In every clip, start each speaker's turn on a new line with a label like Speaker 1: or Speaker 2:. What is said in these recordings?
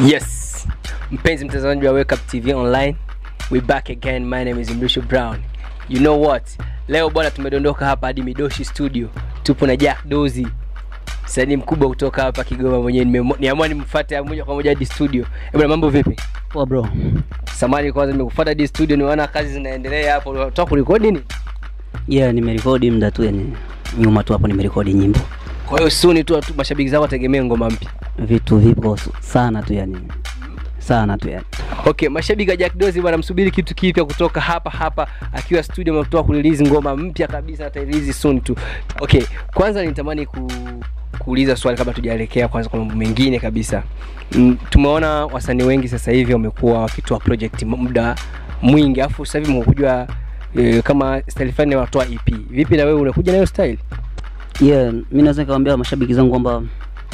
Speaker 1: Yes, mpenzi mtazamaji wa Wake Up TV Online, we back again. My name is Mrisho Brown. You know what? Leo bwana, tumedondoka hapa hadi Midoshi Studio, tupo na Jack Dozi, msanii mkubwa kutoka hapa Kigoma. Mwenyewe nimemo- niamua nimfuate moja kwa moja hadi studio. Eh bwana, mambo vipi?
Speaker 2: Poa bro.
Speaker 1: Samani kwanza, nimekufuata hadi studio, nimeona kazi zinaendelea hapo. Unataka kurekodi nini?
Speaker 2: Yeah, nimerekodi muda tu yani nyuma tu hapo nimerekodi nyimbo.
Speaker 1: Kwa hiyo soon tu tu mashabiki zako wategemee ngoma mpya.
Speaker 2: Vitu vipo su- sana tu yani. Sana tu yani.
Speaker 1: Okay, mashabiki wa Jack Dozi bwana, msubiri kitu kipya kutoka hapa hapa akiwa studio, ametoka kurelease ngoma mpya kabisa, atarelease soon tu. Okay, kwanza nitamani ku kuuliza swali kabla tujaelekea kwanza kwa mambo mengine kabisa. Mm, tumeona wasanii wengi sasa hivi wamekuwa wakitoa project m- muda mwingi, afu sasa hivi mkujua e, kama style fulani wanatoa EP. Vipi na wewe unakuja nayo style?
Speaker 2: Yeah, mimi naweza nikamwambia mashabiki zangu kwamba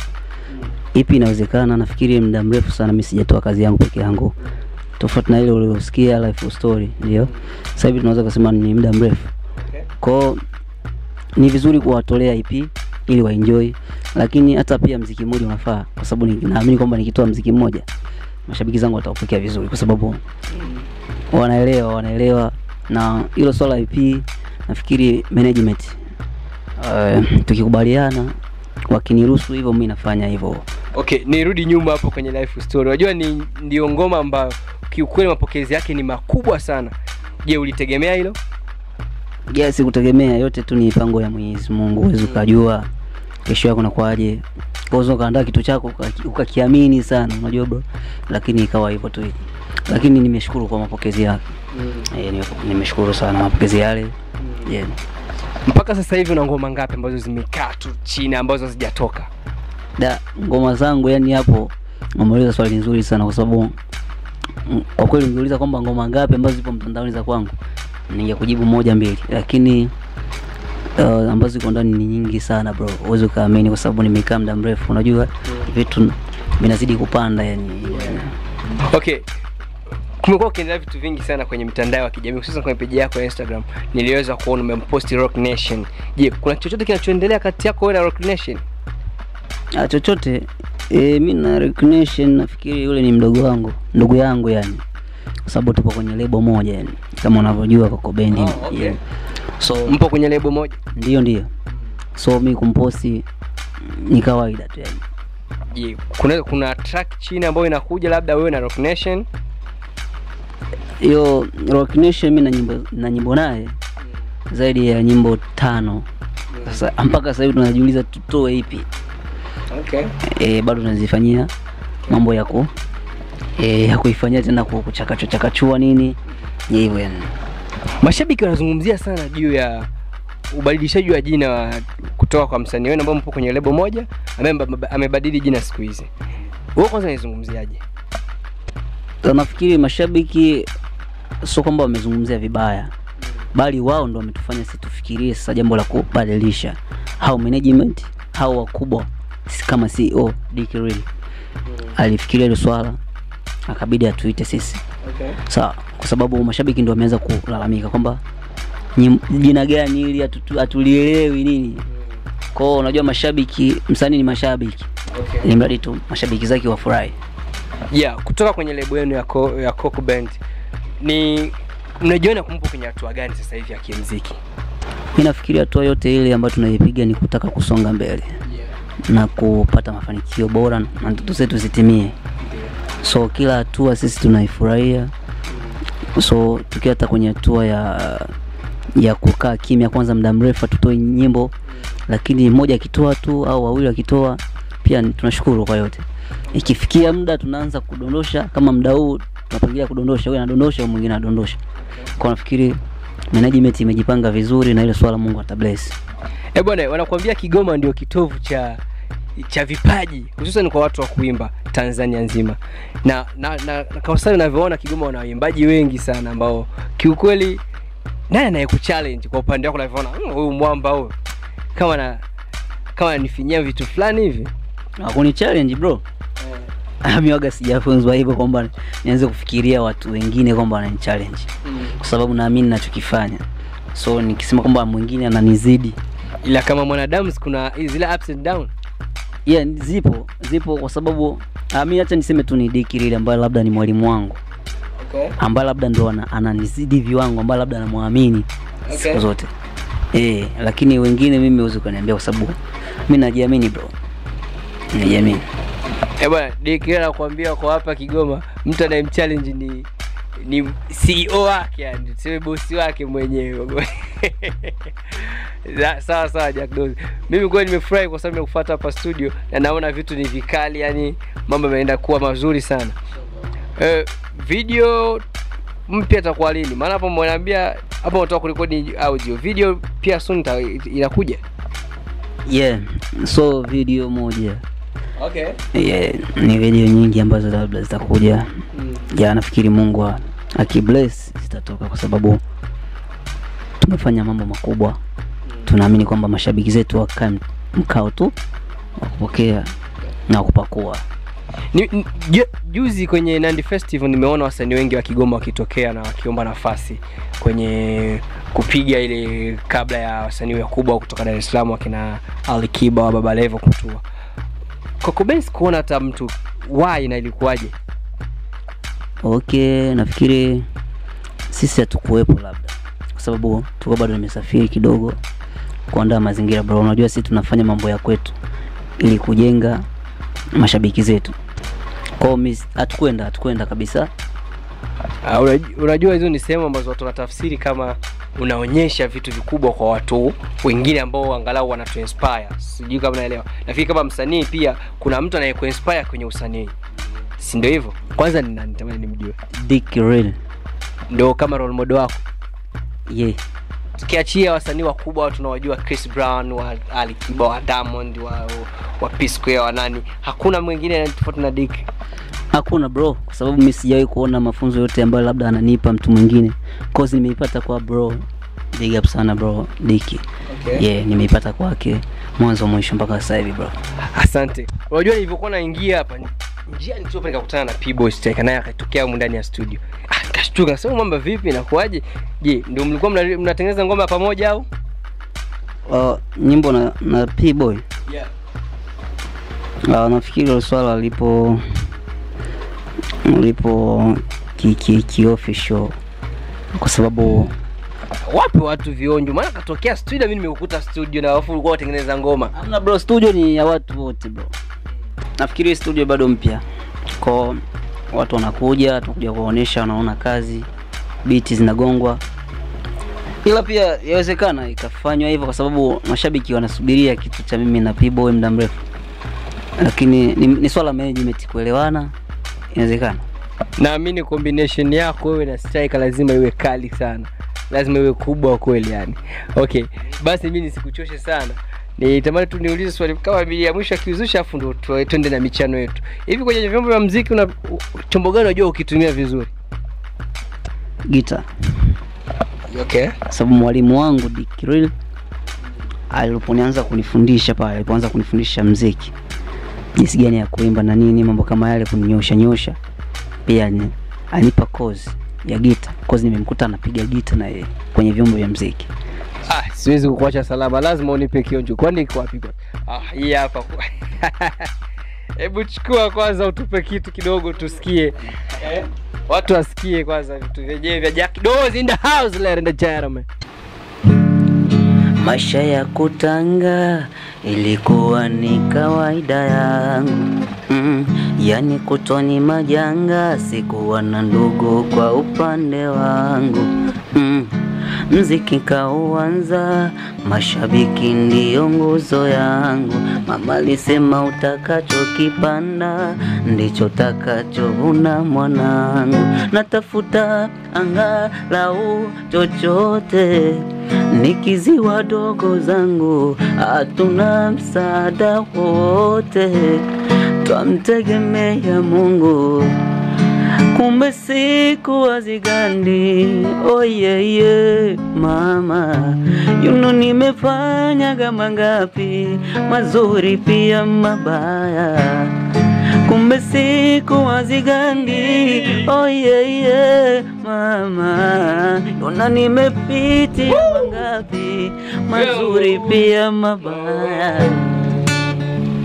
Speaker 2: ipi inawezekana. Nafikiri muda mrefu sana mimi sijatoa kazi yangu peke yangu, tofauti na ile uliosikia life story, ndio sasa hivi tunaweza kusema ni muda mrefu kwao. Ni vizuri kuwatolea EP ili waenjoy, lakini hata pia mziki mmoja unafaa, kwa sababu ni- naamini kwamba nikitoa mziki mmoja mashabiki zangu wataupokea vizuri, kwa sababu wanaelewa wanaelewa, na hilo swala la EP nafikiri management uh, tukikubaliana wakiniruhusu hivyo, mimi nafanya hivyo.
Speaker 1: Okay, nirudi nyuma hapo kwenye life story. Unajua ni ndio ngoma ambayo kiukweli mapokezi yake ni makubwa sana. Je, ulitegemea hilo?
Speaker 2: Yes, kutegemea yote tu ni mipango ya Mwenyezi Mungu, huwezi ukajua kesho yako nakwaje. Unaweza ukaandaa kitu chako ukaki- ukakiamini sana, unajua bro, lakini ikawa hivyo tu. Lakini nimeshukuru kwa mapokezi yake. Eh, nime- nimeshukuru sana mapokezi yale. Yeah.
Speaker 1: Mpaka sasa hivi una ngoma ngapi ambazo zimekaa tu chini ambazo hazijatoka?
Speaker 2: Da, ngoma zangu yani hapo umeuliza swali nzuri sana kwa sababu mm, kwa kweli ungeuliza kwamba ngoma ngapi ambazo zipo mtandaoni za kwangu ningekujibu moja mbili, lakini uh, ambazo ziko ndani ni nyingi sana bro, huwezi ukaamini kwa sababu nimekaa muda mrefu. Unajua vitu vinazidi kupanda yani.
Speaker 1: Okay. Kumekuwa ukiendelea vitu vingi sana kwenye mitandao ya kijamii hususan kwenye peji yako ya Instagram. Niliweza kuona umemposti Rock Nation. Je, kuna chochote kinachoendelea kati yako wewe na Rock Nation?
Speaker 2: Ah, chochote e, mi na recognition nafikiri yule ni mdogo wangu, ndugu yangu yani, kwa sababu tupo kwenye lebo moja yani, kama unavyojua Coco Bendi.
Speaker 1: Oh, okay.
Speaker 2: yeah. So
Speaker 1: Mpo kwenye lebo moja?
Speaker 2: ndio ndio so mi kumposti ni kawaida tu yani
Speaker 1: Je, kuna kuna track chini ambayo inakuja labda wewe na Rock Nation?
Speaker 2: hiyo Rock Nation mi na nyimbo na nyimbo naye zaidi ya nyimbo tano sasa mpaka sasa hivi tunajiuliza tutoe ipi
Speaker 1: Okay.
Speaker 2: e, bado tunazifanyia mambo ya ku e, ya kuifanyia tena ku- kuchakachua chakachua nini ni hivyo yani
Speaker 1: Mashabiki wanazungumzia sana juu ya ubadilishaji wa jina wa kutoka kwa msanii wenu ambao mpo kwenye lebo moja ambaye mba- amebadili jina siku hizi. Wewe kwanza unaizungumziaje?
Speaker 2: Sasa nafikiri mashabiki sio kwamba wamezungumzia vibaya bali wao ndo wametufanya sisi tufikirie sasa jambo la kubadilisha au management au wakubwa si- kama CEO Dick Real alifikiria hilo swala akabidi atuite sisi
Speaker 1: Okay.
Speaker 2: sawa kwa sababu mashabiki ndo wameanza kulalamika kwamba nyim- jina gani ili hatutu- hatulielewi nini kwao unajua mashabiki msanii ni mashabiki
Speaker 1: Okay.
Speaker 2: ili mradi tu mashabiki zake wafurahi
Speaker 1: Yeah, kutoka kwenye lebo yenu ya, Co ya Coco Band ni mnajiona kumpo kwenye hatua gani sasa hivi ya kimuziki?
Speaker 2: mi nafikiria hatua yote ile ambayo tunaipiga ni kutaka kusonga mbele na kupata mafanikio bora na ndoto zetu zitimie so kila hatua sisi tunaifurahia so tukiwa hata kwenye hatua ya ya kukaa kimya kwanza muda mrefu hatutoi nyimbo lakini mmoja akitoa tu au wawili wakitoa pia ni- tunashukuru kwa yote ikifikia muda tunaanza kudondosha kama muda huu tunapangilia kudondosha huyu anadondosha huyu mwingine anadondosha kwa nafikiri management imejipanga vizuri na ile swala Mungu atabless
Speaker 1: Eh bwana, wanakuambia Kigoma ndio kitovu cha cha vipaji hususan kwa watu wa kuimba Tanzania nzima, na na, na, na kwa sasa unavyoona Kigoma wana waimbaji wengi sana ambao kiukweli, nani anayekuchallenge kwa upande wako unavyoona "Mm, huyu mwamba huyu kama na kama ananifinyia vitu fulani hivi
Speaker 2: hakuni challenge bro mi waga sijafunzwa hivyo kwamba nianze kufikiria watu wengine kwamba wanani challenge kwa sababu naamini nachokifanya so nikisema kwamba mwingine ananizidi
Speaker 1: ila kama mwanadamu si kuna zile ups and down
Speaker 2: yeah, zipo zipo kwa sababu Ah, mi acha niseme tu ni Dick Lile ambaye labda ni mwalimu wangu
Speaker 1: Okay.
Speaker 2: ambaye labda ndo ana- ananizidi viwango ambaye labda anamwamini
Speaker 1: Okay.
Speaker 2: siku zote eh, lakini wengine mimi huwezi ukaniambia kwa sababu mi najiamini bro, najiamini.
Speaker 1: Eh bwana, Dikira nakwambia kwa hapa Kigoma mtu anayemchallenge ni ni CEO wake yani, tuseme bosi wake mwenyewe. Za- sawa sawa Jack Dozi. Mimi kweli nimefurahi kwa sababu nimekufuata hapa studio na naona vitu ni vikali yani mambo yameenda kuwa mazuri sana. Eh, video mpya itakuwa lini? Maana hapo mwanaambia hapo unataka kurekodi audio. Video pia soon ita- inakuja.
Speaker 2: Yeah, so video moja
Speaker 1: Okay.
Speaker 2: yeah, ni video nyingi ambazo labda zitakuja
Speaker 1: Mm.
Speaker 2: ya nafikiri Mungu a- akibless zitatoka kwa sababu tumefanya mambo makubwa. Tunaamini kwamba mashabiki zetu wakae mkao tu wa kupokea na kupakua.
Speaker 1: Ni, ni, ju- juzi kwenye Nandi Festival nimeona wasanii wengi wa Kigoma wakitokea na wakiomba nafasi kwenye kupiga ile kabla ya wasanii wakubwa kutoka Dar es Salaam wakina Ali Kiba wa Baba Levo kutua. Kwako Benz kuona hata mtu why na ilikuwaje?
Speaker 2: Okay, nafikiri sisi hatukuwepo labda kwa sababu tuko bado nimesafiri kidogo kuandaa mazingira bro. Unajua sisi tunafanya mambo ya kwetu ili kujenga mashabiki zetu. Kwao mi hatukwenda, hatukwenda kabisa.
Speaker 1: Uh, unaj- unajua hizo ni sehemu ambazo watu wanatafsiri kama unaonyesha vitu vikubwa kwa watu wengine ambao angalau wanatu inspire. Sijui kama naelewa. Nafikiri kama msanii pia kuna mtu anayekuinspire kwenye usanii. Si ndio hivyo? Kwanza ni nani tamani nimjue.
Speaker 2: Dick Real.
Speaker 1: Ndio kama role model wako.
Speaker 2: Yeah.
Speaker 1: Tukiachia wasanii wakubwa watu tunawajua Chris Brown, wa Ali Kiba, wa Diamond, wa wa P Square, wa nani. Hakuna mwingine tofauti na Dick.
Speaker 2: Hakuna bro, kwa sababu mi sijawahi kuona mafunzo yote ambayo labda ananipa mtu mwingine. Cause nimeipata kwa bro. Big up sana bro Dicky.
Speaker 1: Okay.
Speaker 2: Yeah, nimeipata kwake mwanzo mwisho mpaka sasa hivi bro.
Speaker 1: Asante. Unajua nilivyokuwa naingia hapa njia nitope nikakutana na P-Boy Striker naye akatokea humu ndani ya studio. Ah, nikashtuka nasema mambo vipi inakuaje? Je, ndio mlikuwa mna- mnatengeneza ngoma pamoja au?
Speaker 2: Uh, nyimbo na, na P-Boy.
Speaker 1: Yeah.
Speaker 2: Uh, nafikiri hilo swala lipo lipo ki, ki, ki official kwa sababu
Speaker 1: Wapi watu vionjo? Maana katokea studio mimi nimekukuta studio na wafu ulikuwa unatengeneza ngoma.
Speaker 2: hamna bro, studio ni ya watu wote bro. Nafikiri studio bado mpya, kwa watu wanakuja, tunakuja kuwaonesha, wanaona kazi, biti zinagongwa, ila pia yawezekana ikafanywa hivyo kwa sababu mashabiki wanasubiria kitu cha mimi na P-Boy muda mrefu, lakini ni, ni swala management kuelewana, inawezekana.
Speaker 1: Naamini combination yako wewe na Striker lazima iwe kali sana. Lazima iwe kubwa kweli yani. Okay, basi mimi nisikuchoshe sana. Nitamani tu niulize swali kama bili ya mwisho akiuzusha afu ndo tu- twende na michano yetu. Hivi kwenye vyombo vya muziki una u- chombo gani unajua ukitumia vizuri?
Speaker 2: Gita
Speaker 1: Okay.
Speaker 2: kwa sababu mwalimu wangu Dick Real aliponianza kunifundisha pale, alipoanza kunifundisha mziki, jinsi gani ya kuimba na nini, mambo kama yale, kuninyosha nyosha, pia ni, anipa kozi ya gita, kozi nimemkuta anapiga gita na yeye kwenye vyombo vya mziki.
Speaker 1: Ah, siwezi kukuacha salama, lazima unipe kionjo. Kwani iko wapi kwa? Ah, hii hapa. Hebu chukua kwanza utupe kitu kidogo tusikie. Eh? Watu wasikie kwanza vitu vyenyewe vya Jack Doze in the house ladies and gentlemen.
Speaker 2: Maisha ya kutanga ilikuwa ni kawaida yangu mm, yani kutoni majanga, sikuwa na ndugu kwa upande wangu mm, mziki kauanza, mashabiki ndiyo nguzo yangu. Mama alisema utakachokipanda ndicho takachovuna mwanangu, natafuta angalau chochote nikiziwa dogo zangu, hatuna msaada wote, twamtegemea Mungu. Kumbe siku hazigandi, oyeye mama, yuno nimefanyaga mangapi mazuri pia mabaya kumbe siku hazigandi, oyeye mama, yona nimepitia mangapi mazuri pia mabaya.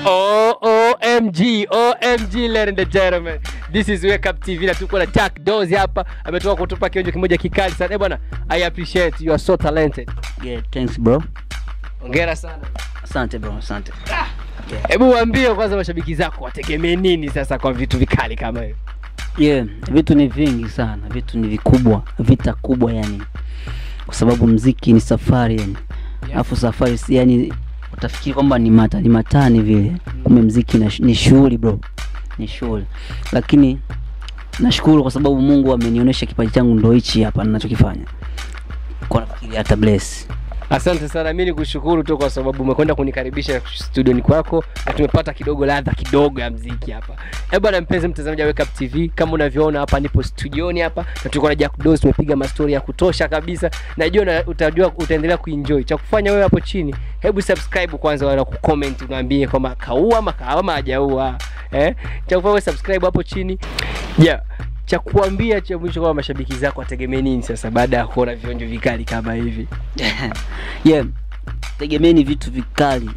Speaker 1: OMG, OMG, ladies and gentlemen. This is Wake Up TV na tuko na Jack Dozy hapa. Ametoka kutupa kionjo kimoja kikali sana. Eh bwana, I appreciate you are so talented.
Speaker 2: Yeah, thanks bro.
Speaker 1: Hongera sana.
Speaker 2: Asante bro, asante.
Speaker 1: Hebu waambie kwanza mashabiki zako wategemee nini sasa kwa vitu vikali kama hivi.
Speaker 2: Yeah, vitu ni vingi sana, vitu ni vikubwa, vita kubwa yani, kwa sababu mziki ni safari yani, alafu safari si yani, utafikiri kwamba ni mata ni matani vile, kumbe mziki na, ni shughuli bro, ni shughuli, lakini nashukuru kwa sababu Mungu amenionyesha kipaji changu ndo hichi hapa ninachokifanya, kwa nafikiri hata bless
Speaker 1: Asante sana, mimi nikushukuru tu kwa sababu umekwenda kunikaribisha studioni kwako na tumepata kidogo ladha kidogo ya mziki hapa. Eh bwana, mpenzi mtazamaji wa Wake Up TV, kama unavyoona hapa nipo studioni hapa na tuko na Jack Dozy, tumepiga mastori ya kutosha kabisa. Najua na utajua utaendelea kuenjoy. Cha kufanya wewe hapo chini, hebu subscribe kwanza, wala kucomment unaambie kama kaua ama kama hajaua. Eh? Cha kufanya wewe subscribe hapo chini. Yeah cha kuambia cha mwisho kwa mashabiki zako wategemee nini sasa baada ya kuona vionjo vikali kama hivi?
Speaker 2: yeah, tegemeni vitu vikali,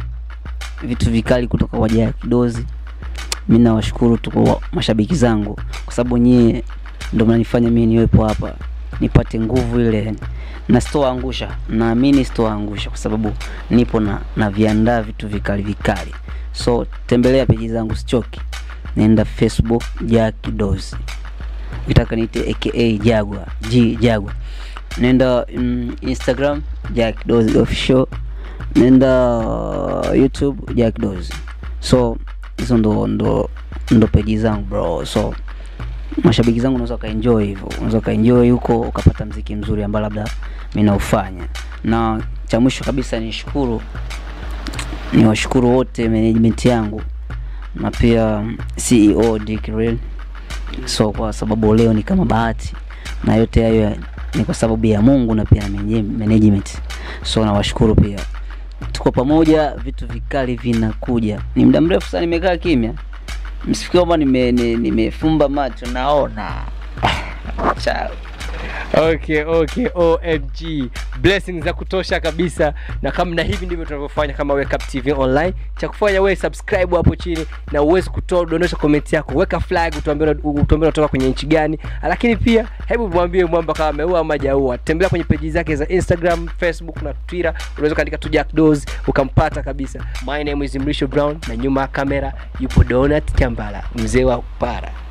Speaker 2: vitu vikali kutoka kwa Jack Dozy. Mimi nawashukuru tu kwa mashabiki zangu, kwa sababu nyie ndio mnanifanya mimi niwepo hapa nipate nguvu ile, na sitoangusha, naamini sitoangusha, kwa sababu nipo na na viandaa vitu vikali vikali. So tembelea peji zangu, sichoki, nenda Facebook Jack Dozy, ukitaka niite aka Jagwa G Jagwa nenda mm, Instagram Jack Dozy official, nenda uh, YouTube Jack Dozy. So hizo ndo ndo ndo peji zangu bro. So mashabiki zangu unaweza ukaenjoy hivyo, unaweza ukaenjoy huko ukapata mziki mzuri ambao labda mimi naufanya. Na cha mwisho kabisa nishukuru, niwashukuru wote management yangu na pia CEO Dick Real. So kwa sababu leo ni kama bahati na yote hayo ni kwa sababu ya Mungu na pia na management. So nawashukuru pia, tuko pamoja, vitu vikali vinakuja. Ni muda mrefu sana nimekaa kimya, msifikiri kwamba nime, ni- nimefumba macho, naona Chao.
Speaker 1: Okay, okay, OMG. Blessings za kutosha kabisa. Na kama na hivi ndivyo tunavyofanya kama Wake Up TV online. Cha kufanya wewe subscribe hapo chini na uweze kutoa dondosha comment yako. Weka flag utuambie utuambie unatoka kwenye nchi gani. Lakini pia hebu mwambie mwamba kama ameua ama hajaua. Tembelea kwenye peji zake za Instagram, Facebook na Twitter. Unaweza kaandika tu Jack Dozy ukampata kabisa. My name is Mrisho Brown na nyuma ya kamera yupo Donat Kambala, mzee wa para.